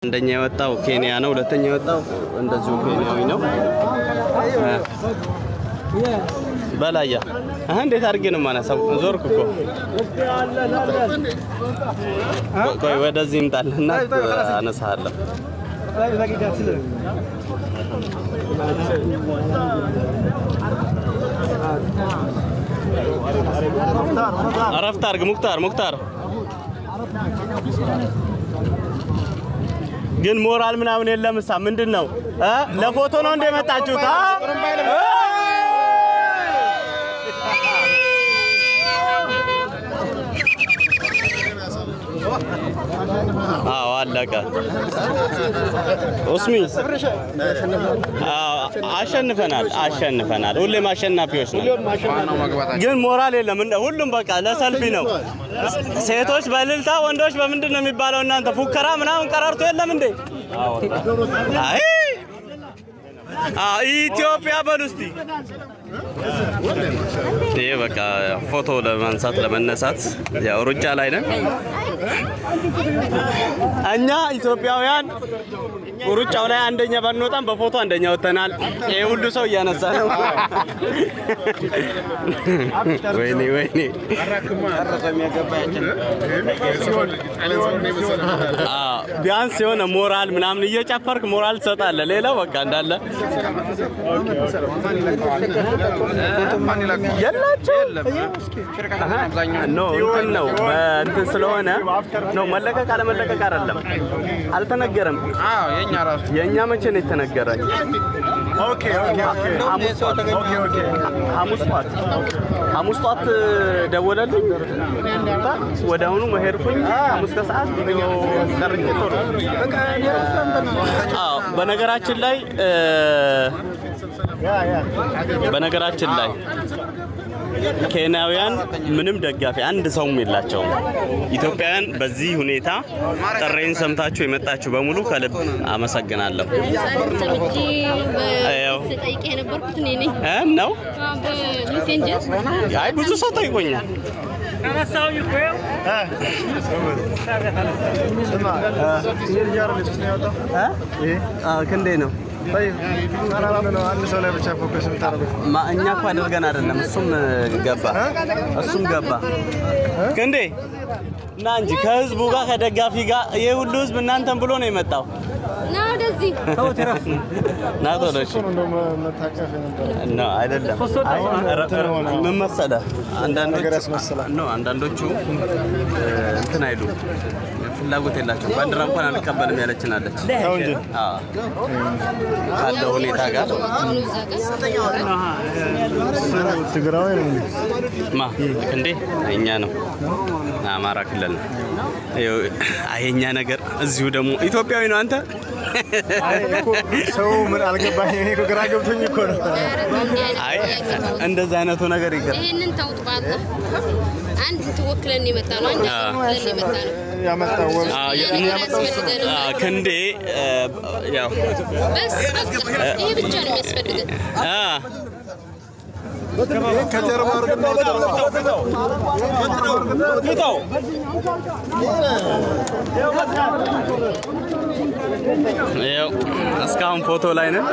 አንደኛ የወጣው ኬንያ ነው። ሁለተኛ የወጣው እንደዚሁ ኬንያዊ ነው። በላያ አህ እንዴት አድርጌ ነው የማነሳው? ዞርክ እኮ ቆይ ወደዚህ ይምጣልና አነሳለሁ። አረፍት አድርግ ሙክታር ሙክታር ግን ሞራል ምናምን የለም። እሳ ምንድን ነው እ ለፎቶ ነው እንደ የመጣችሁት? አ? አዎ አለቀ። ኡስሚ አዎ አሸንፈናል፣ አሸንፈናል። ሁሌም አሸናፊዎች ነን። ግን ሞራል የለም። እንደ ሁሉም በቃ ለሰልፊ ነው። ሴቶች በእልልታ ወንዶች በምንድን ነው የሚባለው? እናንተ ፉከራ ምናምን ቀረርቶ የለም እንዴ? አይ ኢትዮጵያ በሉ እስቲ። ይሄ በቃ ፎቶ ለማንሳት ለመነሳት ያው ሩጫ ላይ ነን እኛ ኢትዮጵያውያን። ሩጫው ላይ አንደኛ ባንወጣም በፎቶ አንደኛ ወጥተናል። ይሄ ሁሉ ሰው እያነሳ ነው። ወይኔ ወይኔ አዎ፣ ቢያንስ የሆነ ሞራል ምናምን እየጨፈርክ ሞራል ትሰጣለህ። ሌላው በቃ እንዳለ ኖ እንትን ነው እንትን ስለሆነ ነው መለቀቅ አለመለቀቅ አይደለም፣ አልተነገረም። የእኛ መቼ ነው የተነገረኝ? ሐሙስ ጧት ሐሙስ ጧት ደወለልኝ። ወደ አሁኑ መሄድኩኝ። ሐሙስ ከሰዓት ቪዲዮ ቀርጬ ቶሎ አዎ። በነገራችን ላይ በነገራችን ላይ ኬንያውያን ምንም ደጋፊ አንድ ሰውም የላቸውም። ኢትዮጵያውያን በዚህ ሁኔታ ጥሬን ሰምታችሁ የመጣችሁ በሙሉ ከልብ አመሰግናለሁ። ሰምቼ ያው ስጠይቅ የነበርኩት እኔ ነኝ እ ነው በሜሴንጀር አይ ብዙ ሰው ጠይቆኛል። ክንዴ ነው አንድ ሰው ላይ ብቻ ፎከስ የምታደርጉት ማ- እኛ እኮ አድርገን አይደለም። እሱም ገባ እሱም ገባ። ክንዴ እና እንጂ ከህዝቡ ጋር ከደጋፊ ጋር ይሄ ሁሉ ህዝብ እናንተን ብሎ ነው የመጣው። ና ወደዚህ ና ቶሎ እሺ። እንደው መታቀፍ የነበረ ነው አይደለም። አይ ረ- ረ- ምን መሰለህ አንዳንዶቹ ነገር ያስመስላል። ነው አንዳንዶቹ እ፣ እንትን አይሉ ፍላጎት የላቸው ባንዲራ እንኳን አንቀበልም ያለችን አለች። ተው እንጂ አዎ ካለው ሁኔታ ጋር አሁን እዛ ጋር ትግራዊ ነው እንዴ? ማ እንዴ እኛ ነው አማራ ክልል ነው። ይኸው አየኛ ነገር እዚሁ ደግሞ ኢትዮጵያዊ ነው አንተ አይ እኮ ሰው ምን አልገባኝ። እኔ እኮ ግራ ገብቶኝ እኮ ነው። አይ እንደዛ አይነቱ ነገር ይገር ይህንን ተውጥ ባለ አንድ ትወክለን የመጣ ነው። አንድ አዎ። ወክለን የመጣ ነው። ያመጣው ወ- ሌላ ነገር አያስፈልገንም። ክንዴ እ፣ ያው በስ በቃ ይሄ ብቻ ነው የሚያስፈልገን። አ ከጀርባ አድርግና ያው እስካሁን ፎቶ ላይ ነን።